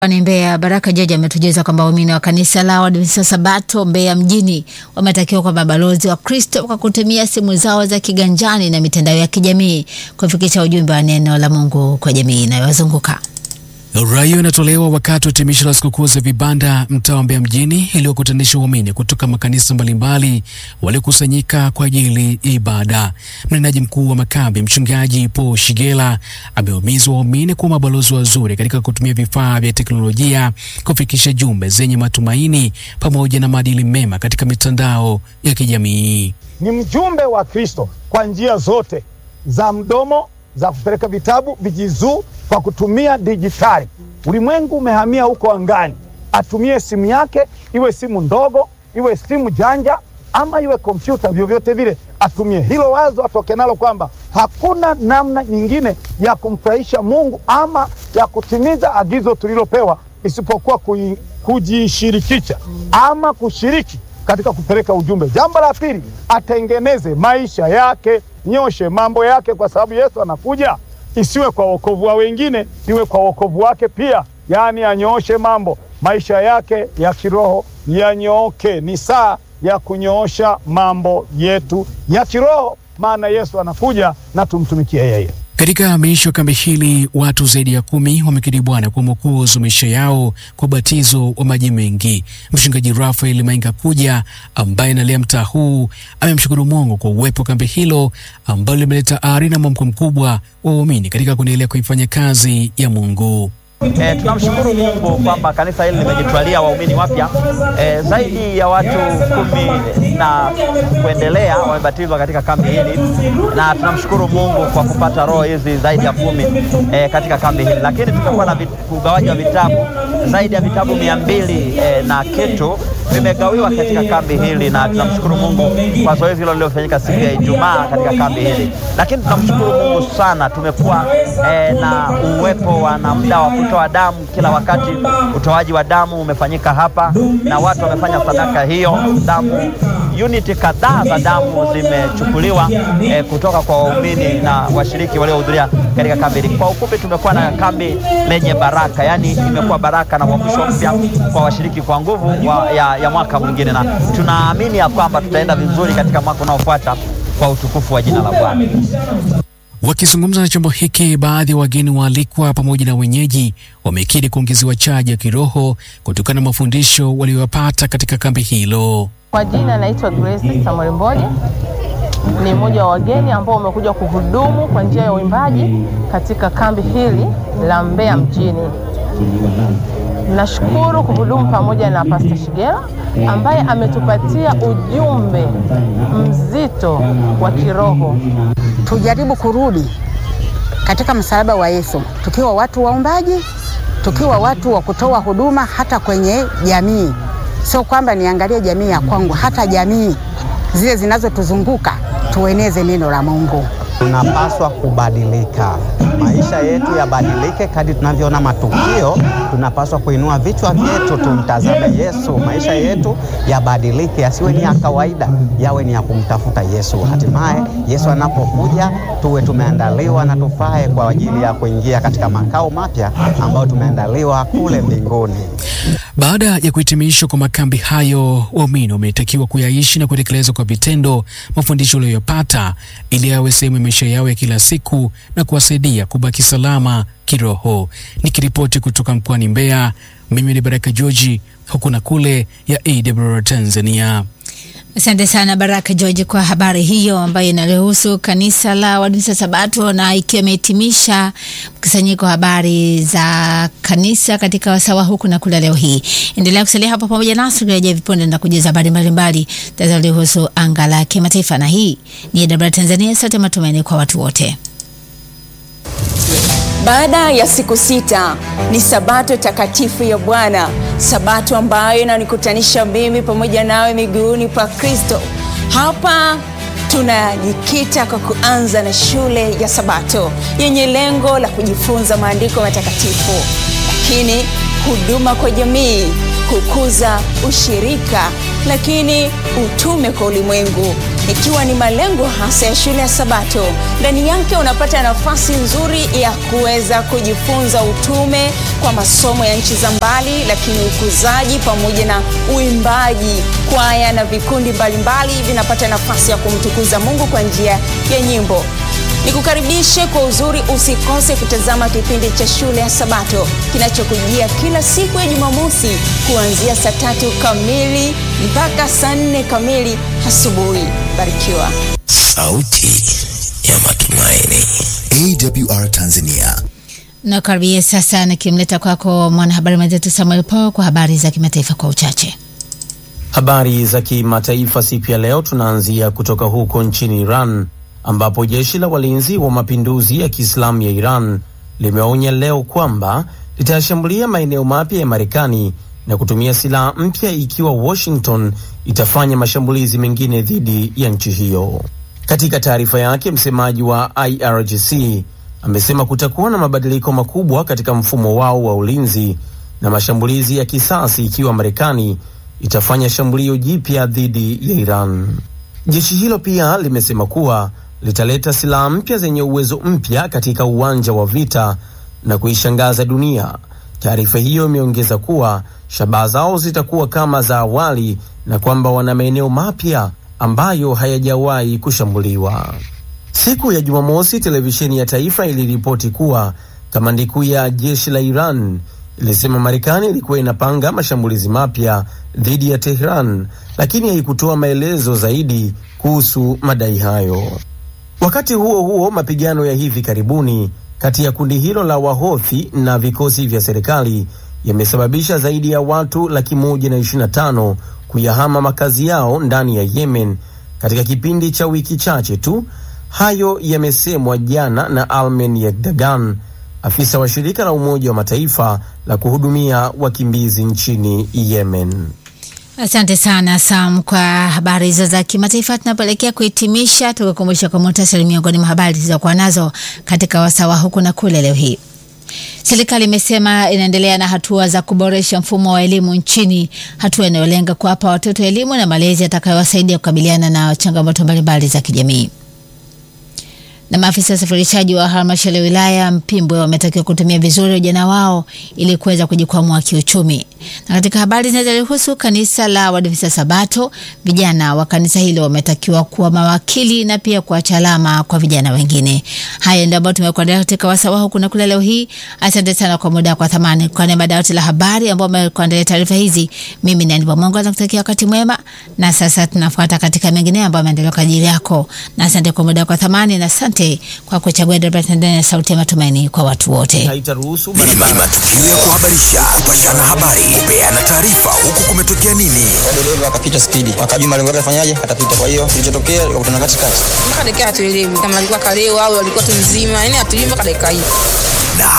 Ni Mbeya, Baraka Jaji ametujuza kwamba waumini wa kanisa la Waadventista Sabato Mbeya mjini wametakiwa kwa mabalozi wa Kristo kwa kutumia simu zao za kiganjani na mitandao ya kijamii kufikisha ujumbe wa neno la Mungu kwa jamii inayowazunguka. Rai hiyo inatolewa wakati wa hitimisho la sikukuu za vibanda mtaa wa Mbeya mjini iliyokutanisha waumini kutoka makanisa mbalimbali waliokusanyika kwa ajili ya ibada. Mnenaji mkuu wa makambi mchungaji Paul Shigela amewahimiza waumini kuwa mabalozi wazuri katika kutumia vifaa vya teknolojia kufikisha jumbe zenye matumaini pamoja na maadili mema katika mitandao ya kijamii. Ni mjumbe wa Kristo kwa njia zote za mdomo, za kupeleka vitabu, vijizuu kwa kutumia dijitali. Ulimwengu umehamia huko angani, atumie simu yake, iwe simu ndogo, iwe simu janja, ama iwe kompyuta, vyovyote vile atumie hilo wazo, atoke nalo kwamba hakuna namna nyingine ya kumfurahisha Mungu ama ya kutimiza agizo tulilopewa isipokuwa kui, kujishirikisha ama kushiriki katika kupeleka ujumbe. Jambo la pili, atengeneze maisha yake, nyoshe mambo yake, kwa sababu Yesu anakuja isiwe kwa wokovu wa wengine, iwe kwa wokovu wake pia. Yaani anyooshe mambo, maisha yake ya kiroho yanyooke. Ni saa ya kunyoosha mambo yetu ya kiroho, maana Yesu anakuja na tumtumikie yeye. Katika miisho ya kambi hili watu zaidi ya kumi wamekiri Bwana kwa mwokozi wa maisha yao kwa ubatizo wa maji mengi. Mchungaji Rafael Mainga Kuja ambaye analea mtaa huu amemshukuru Mungu kwa uwepo wa kambi hilo ambalo limeleta ari na mwamko mkubwa wa waumini katika kuendelea kuifanya kazi ya Mungu. E, tunamshukuru Mungu kwamba kanisa hili limejitwalia waumini wapya e, zaidi ya watu kumi na kuendelea wamebatizwa katika kambi hili, na tunamshukuru Mungu kwa kupata roho hizi zaidi ya kumi e, katika kambi hili. Lakini tumekuwa na ugawaji wa vitabu zaidi ya vitabu mia mbili e, na kitu vimegawiwa katika kambi hili, na tunamshukuru Mungu kwa zoezi hilo lililofanyika siku ya Ijumaa katika kambi hili. Lakini tunamshukuru Mungu sana, tumekuwa e, na uwepo wa na muda wa kutoa damu kila wakati. Utoaji wa damu umefanyika hapa na watu wamefanya sadaka hiyo. Damu uniti kadhaa za damu zimechukuliwa e, kutoka kwa waumini na washiriki waliohudhuria katika kambi hili. Kwa ufupi, tumekuwa na kambi lenye baraka, yaani imekuwa baraka na uamsho mpya kwa washiriki kwa nguvu wa, ya, ya mwaka mwingine, na tunaamini ya kwamba tutaenda vizuri katika mwaka unaofuata kwa utukufu wa jina la Bwana. Wakizungumza na chombo hiki, baadhi ya wageni waalikwa pamoja na wenyeji wamekiri kuongezewa chaji ya kiroho kutokana na mafundisho waliyopata katika kambi hilo. Kwa jina naitwa Grace Samuel Mboje, ni mmoja wa wageni ambao wamekuja kuhudumu kwa njia ya uimbaji katika kambi hili la Mbeya mjini. Nashukuru kuhudumu pamoja na Pastor Shigela ambaye ametupatia ujumbe mzito wa kiroho. Tujaribu kurudi katika msalaba wa Yesu tukiwa watu waombaji, tukiwa watu wa kutoa huduma hata kwenye jamii. Sio kwamba niangalie jamii ya kwangu, hata jamii zile zinazotuzunguka tueneze neno la Mungu. Tunapaswa kubadilika, maisha yetu yabadilike kadri tunavyoona matukio. Tunapaswa kuinua vichwa vyetu, tumtazame Yesu. Maisha yetu yabadilike, yasiwe ni ya kawaida, yawe ni ya kumtafuta Yesu. Hatimaye Yesu anapokuja tuwe tumeandaliwa na tufae kwa ajili ya kuingia katika makao mapya ambayo tumeandaliwa kule mbinguni. Baada ya kuhitimishwa kwa makambi hayo, waumini wametakiwa kuyaishi na kutekeleza kwa vitendo mafundisho waliyopata ili yawe sehemu ya maisha yao ya kila siku na kuwasaidia kubaki salama kiroho. Nikiripoti kutoka mkoani Mbeya, mimi ni Baraka George, huku na kule ya AWR Tanzania. Asante sana Baraka George kwa habari hiyo ambayo inaruhusu kanisa la Waadventista Sabato na ikiwa imehitimisha mkusanyiko wa habari za kanisa katika wasawa huku na kule leo hii. Endelea kusalia hapo pamoja nasi kurejea vipunde na kujuza habari mbalimbali zinazohusu anga la kimataifa, na hii ni AWR Tanzania, sote matumaini kwa watu wote. Baada ya siku sita ni sabato takatifu ya Bwana, sabato ambayo inanikutanisha mimi pamoja nawe miguuni pa Kristo. Hapa tunajikita kwa kuanza na shule ya Sabato yenye lengo la kujifunza maandiko matakatifu, lakini huduma kwa jamii, kukuza ushirika, lakini utume kwa ulimwengu ikiwa ni malengo hasa ya shule ya Sabato. Ndani yake unapata nafasi nzuri ya kuweza kujifunza utume kwa masomo ya nchi za mbali, lakini ukuzaji pamoja na uimbaji. Kwaya na vikundi mbalimbali vinapata nafasi ya kumtukuza Mungu kwa njia ya nyimbo. Nikukaribishe kwa uzuri, usikose kutazama kipindi cha shule ya Sabato kinachokujia kila siku ya Jumamosi kuanzia saa tatu kamili mpaka saa nne kamili asubuhi. Barikiwa. Sauti ya Matumaini, AWR Tanzania. Nakaribia sasa nikimleta kwako mwanahabari mwenzetu Samuel Paul kwa habari za kimataifa kwa uchache. Habari za kimataifa siku ya leo, tunaanzia kutoka huko nchini Iran ambapo jeshi la walinzi wa mapinduzi ya Kiislamu ya Iran limeonya leo kwamba litayashambulia maeneo mapya ya Marekani na kutumia silaha mpya ikiwa Washington itafanya mashambulizi mengine dhidi ya nchi hiyo. Katika taarifa yake, msemaji wa IRGC amesema kutakuwa na mabadiliko makubwa katika mfumo wao wa ulinzi na mashambulizi ya kisasi ikiwa Marekani itafanya shambulio jipya dhidi ya Iran. Jeshi hilo pia limesema kuwa litaleta silaha mpya zenye uwezo mpya katika uwanja wa vita na kuishangaza dunia. Taarifa hiyo imeongeza kuwa shabaha zao zitakuwa kama za awali na kwamba wana maeneo mapya ambayo hayajawahi kushambuliwa. Siku ya Jumamosi, televisheni ya taifa iliripoti kuwa kamandi kuu ya jeshi la Iran ilisema Marekani ilikuwa inapanga mashambulizi mapya dhidi ya Tehran, lakini haikutoa maelezo zaidi kuhusu madai hayo. Wakati huo huo, mapigano ya hivi karibuni kati ya kundi hilo la Wahothi na vikosi vya serikali yamesababisha zaidi ya watu laki moja na ishirini na tano kuyahama makazi yao ndani ya Yemen katika kipindi cha wiki chache tu. Hayo yamesemwa jana na Almen Yekdagan, afisa wa shirika la Umoja wa Mataifa la kuhudumia wakimbizi nchini Yemen. Asante sana Sam kwa habari hizo za kimataifa. Tunapoelekea kuhitimisha, tukukumbusha kwa muhtasari miongoni mwa habari zilizokuwa nazo katika wasawa huku na kule leo hii. Serikali imesema inaendelea na hatua za kuboresha mfumo wa elimu nchini, hatua inayolenga kuwapa watoto elimu na malezi yatakayowasaidia kukabiliana na changamoto mbalimbali za kijamii na maafisa usafirishaji wa halmashauri ya wilaya Mpimbwe wametakiwa kutumia vizuri ujana wao ili kuweza kujikwamua kiuchumi. Na katika habari zinazohusu kanisa la Waadventista Sabato, vijana wa kanisa hilo wametakiwa kuwa mawakili na pia kuacha alama kwa vijana wengine. Haya ndio ambayo tumekuandalia katika wasawa huku na kule leo hii. Asante sana kwa muda kwa thamani. Kwa niaba ya dawati la habari ambao wamekuandalia taarifa hizi, mimi ni Aniba Mungu nakutakia wakati mwema, na sasa tunafuata katika mengine ambayo yameendelea kwa ajili yako, na asante kwa muda kwa thamani, na asante kwa kuchagua ndani ya sauti ya matumaini kwa watu wote. Haitaruhusu Ni matukio ya kuhabarisha, kupashana habari, kupeana taarifa, huku kumetokea nini. dereva akapita spidi, akajua malengo yake afanyaje, atapita. Kwa hiyo kilichotokea ikakutana katikati, mpaka dakika hatuelewi kama alikuwa kalewa au alikuwa tu mzima, yani hatuelewi mpaka dakika hii.